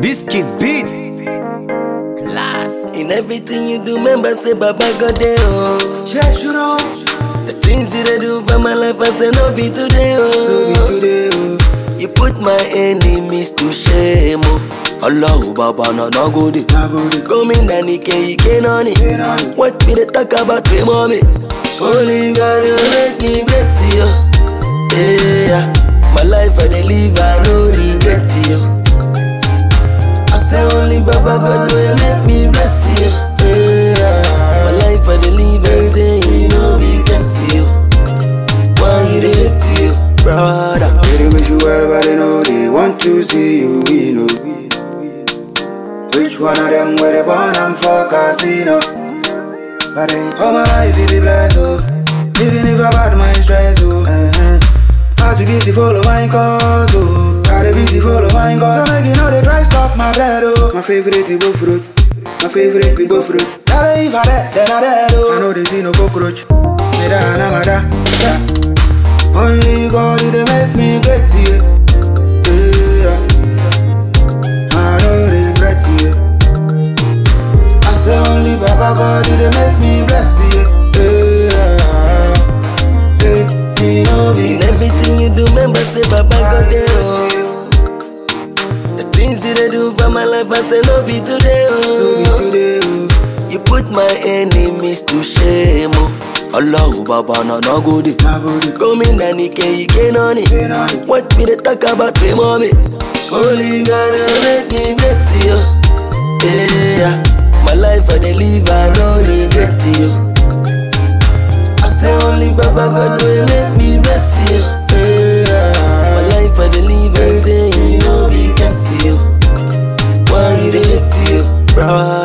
Biscuit beat. Class. In everything you do, remember say Baba God there, oh. Yes, you know, The things you dey do for my life, I say no be today, no be oh. today, oh. You put my enemies to shame, oh. Allahu Baba na na go dey. Now go the Gómìnà nìkẹ́ ike náà ni. pain on it. What me dey talk about me mommy? Only God will make me great, yo. Yeah, my life I dey live, I no regret, yo. I say only Baba God will make me bless you. Yeah, my life I dey live, I say you no be guess you. Why you dey hate you, brother? They dey wish you well, but they know they want to see you win, oh. Which one of them where they born I'm for casino? But then all my life it be blessed, oh. Even if I bad my stress, oh. Uh-huh. I too busy follow my cause, oh. I dey busy follow my cause. So make you know they try stop my bread, oh. My favorite people fruit. My favorite people fruit. Tell if I dead, then I dead, oh. I know they see no cockroach. Me da na ma da, da. Only God they make me great, yeah. yeah. I don't regret, yeah. I say only Baba God they make me bless, yeah. yeah. yeah. Me no be In everything you do, remember say Baba God there, oh. The things you dey do for my life, I say no be today, no be oh. today, oh. You put my enemies to shame, oh. Allahu Baba na na go dey. Now go the Gómìnà nìkẹ́ ike náà ni. pain on it. What me dey talk about me mommy? Only God will make me great, yo. Yeah, my life I dey live, I no regret, yo. I say only Baba God will make me bless you. Yeah. My life I dey live, I say you no be guess you. Why you dey hate you, brother?